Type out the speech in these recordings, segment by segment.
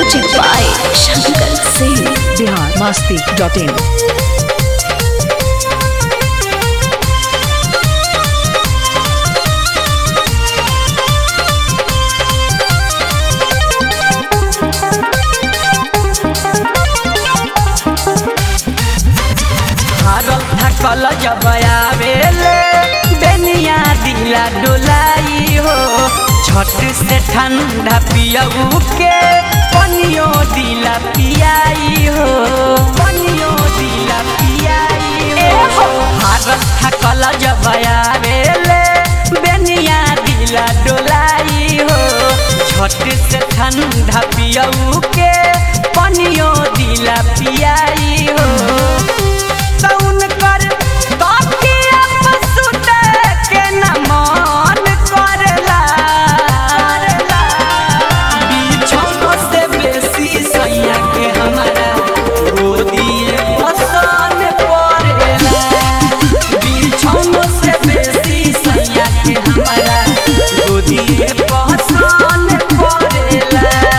Music by Shankar Singh. Bihar Masti dot in हारल थकल जब आवेले बेनिया दिला डोलाई हो छठ से ठंडा पियऊ के पनियो दिला पियाई हो पनियो दिला पियाई हो हारल थकल जब आवेले बेनिया दिला डोलाई हो छठ से ठंडा पियऊ के पनियो दिला पियाई हो सौन कर तकिया पर सुते के न मन करला बिछौनो से बेसी सैया के हमारा गोदिए पसन पड़ेला बिछौनो से बेसी सैया के हमारा गोदिए पसन पड़ेला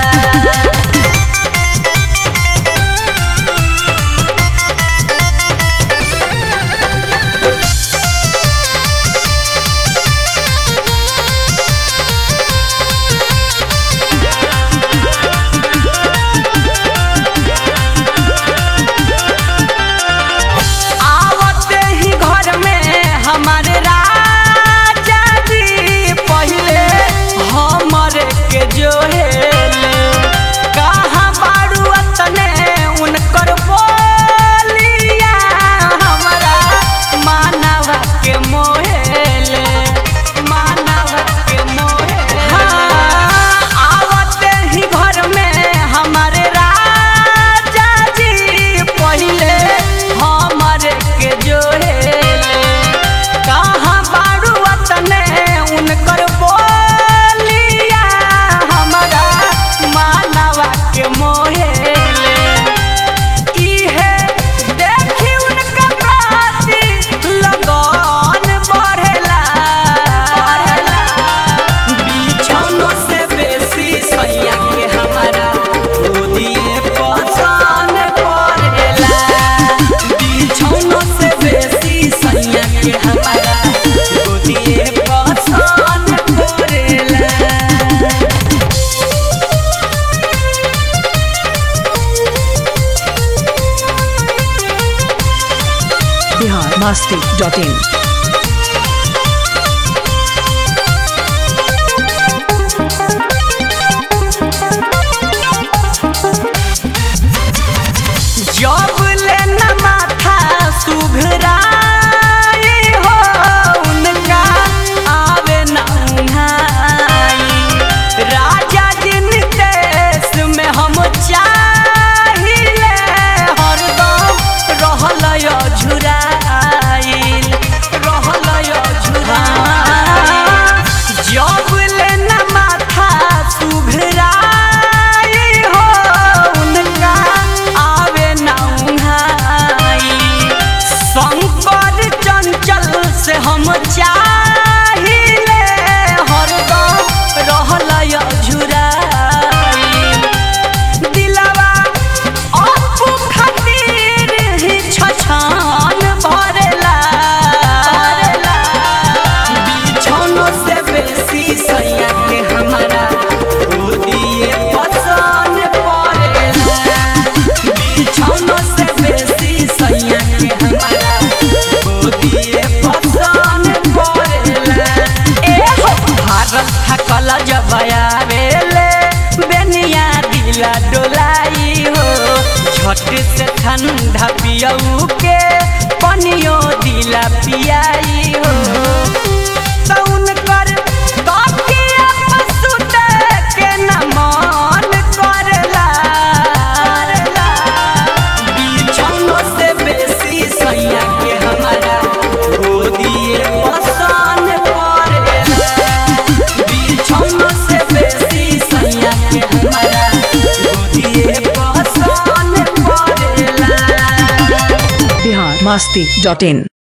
आवते ही घर में हमारे राजा जी पहले हमरे के जोहेले कहाँ बारू अतने उनकर बोलिया हमारा मानव के मोहेले मानव के मोहेले हाँ, आवते ही घर में हमारे राजा जी पहले हमरे के जोहेले कहाँ बारू वतने उनकर बोलिया हमारा मानवा के मोहेले इहे देखी उनका प्रति लगन बढ़ेला बिछौनो से बेसी सैया के हमारा गोदिए पसन पड़ेला बिछौनो से बेसी सैया के हमारा गोदिए पसन पड़ेला बिहार मस्ती डॉट इन जब लेना माथा सुघराई हो उनका आवे न उन्हाई राजा जिन देश में हम चाहिले हरदम रहल झुराइल रहल झुराइल जब लेना माथा सुघराई हो उनका आवे न उन्हाई शंकर चंचल से हम चाहिले हरदम रहल झुराइल दिलवा अपू खातिर ही छछान भरेला बिछौनो से बेसी सैया के हमारा गोदिए पसन पड़ेला बिछौनो से बेसी सैया के हमारा गोदिए पसन पड़ेला ए हो भारत थकल जब आवेले बेनिया दिला डोलाई हो झट से ठंडा पियऊ के पनियो दिला पियाई हो सौन कर तकिया पर सुते के न मन करला बिछौनो से बेसी सैया के हमारा गोदिए पसन पड़ेला बिछौनो से बेसी सैया के हमारा गोदिए पसन पड़ेला बिहार मस्ती डॉट इन